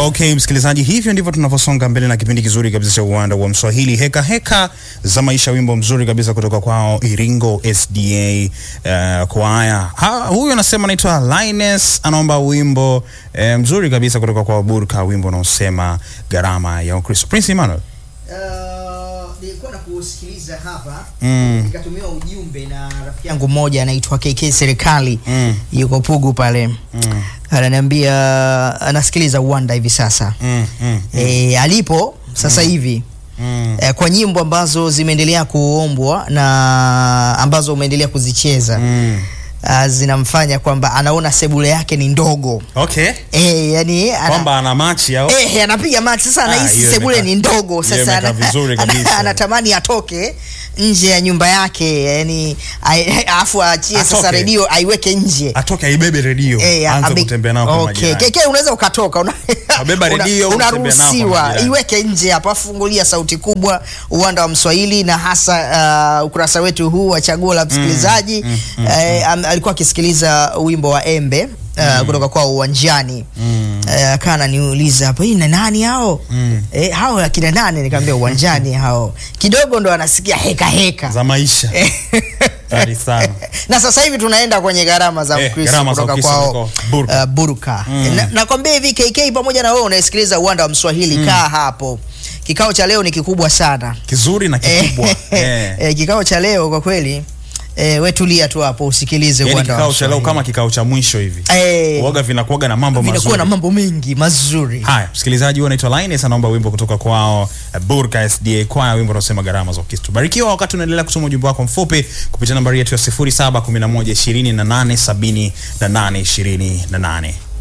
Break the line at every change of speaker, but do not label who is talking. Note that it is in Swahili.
Okay, msikilizaji, hivyo ndivyo tunavyosonga mbele na kipindi kizuri kabisa cha uwanda wa Mswahili, heka heka za maisha, wimbo mzuri kabisa kutoka kwao Iringo SDA uh, kwaya. Ha, huyu anasema anaitwa Linus, anaomba wimbo uh, mzuri kabisa kutoka kwa Burka, wimbo unaosema gharama ya Ukristo. Prince Emmanuel.
Uh, nilikuwa na kusikiliza hapa
Mm.
nikatumiwa ujumbe na rafiki yangu mmoja anaitwa KK Serikali
Mm.
yuko Pugu pale
Mm.
ananiambia anasikiliza uwanda hivi sasa
Mm, mm,
e, alipo sasa hivi
mm.
e, kwa nyimbo ambazo zimeendelea kuombwa na ambazo umeendelea kuzicheza
Mm.
uh, zinamfanya kwamba anaona sebule yake ni ndogo
Okay.
e, yani ana,
Kwamba ana machi au
Eh, anapiga max sasa,
Ah,
anahisi
hiyo
sebule
imekaa-
ni ndogo
hiyo
sasa,
imekaa
ana-
vizuri
ana-
kabisa.
anatamani atoke nje ya nyumba yake, yani ai- alafu aachie sasa
Atoke.
redio aiweke nje.
atoke aibebe redio
Eh,
aanze
abe-
kutembea nao kama
okay.
majirani.
Keke unaweza ukatoka una,
Wabeba
una-
redio, unatembea nao kama
unaruhusiwa
majirani.
iweke nje hapa, fungulia sauti kubwa, uwanda wa Mswahili na hasa uh, ukurasa wetu huu wa chaguo la msikilizaji eh, am- alikuwa akisikiliza wimbo wa Embe uh, kutoka kwa uwanjani
Mm.
Eh, akawa ananiuliza hapo, hii na nani hao?
Mm.
Eh, hao akina nani? Nikamwambia uwanjani hao. Kidogo ndo anasikia heka heka.
za maisha Hatari sana.
na sasa hivi tunaenda kwenye gharama za
Eh,
Ukristo
gharama za
kutoka
Ukristo
kwao
kutoka Burka.
uh, Burka.
Mm.
Na- Nakwambia hivi KK pamoja na wewe unayesikiliza uwanda wa Mswahili kaa hapo. Kikao cha leo ni kikubwa sana.
kizuri na kikubwa eh.
Eh, kikao cha leo kwa kweli eh, we tulia tu hapo usikilize
Yaani
uwanda wa
kikao cha leo
Mswahili.
kama kikao cha mwisho hivi
eh,
uoga vinakuwaga na mambo
vinakuwa
mazuri
na mambo mengi mazuri.
haya msikilizaji huyu anaitwa Linus anaomba wimbo kutoka kwao eh, Burka SDA kwaya wimbo unaosema gharama za Ukristo barikiwa wakati unaendelea kusoma ujumbe wako mfupi kupitia nambari yetu ya 0711 28 78 28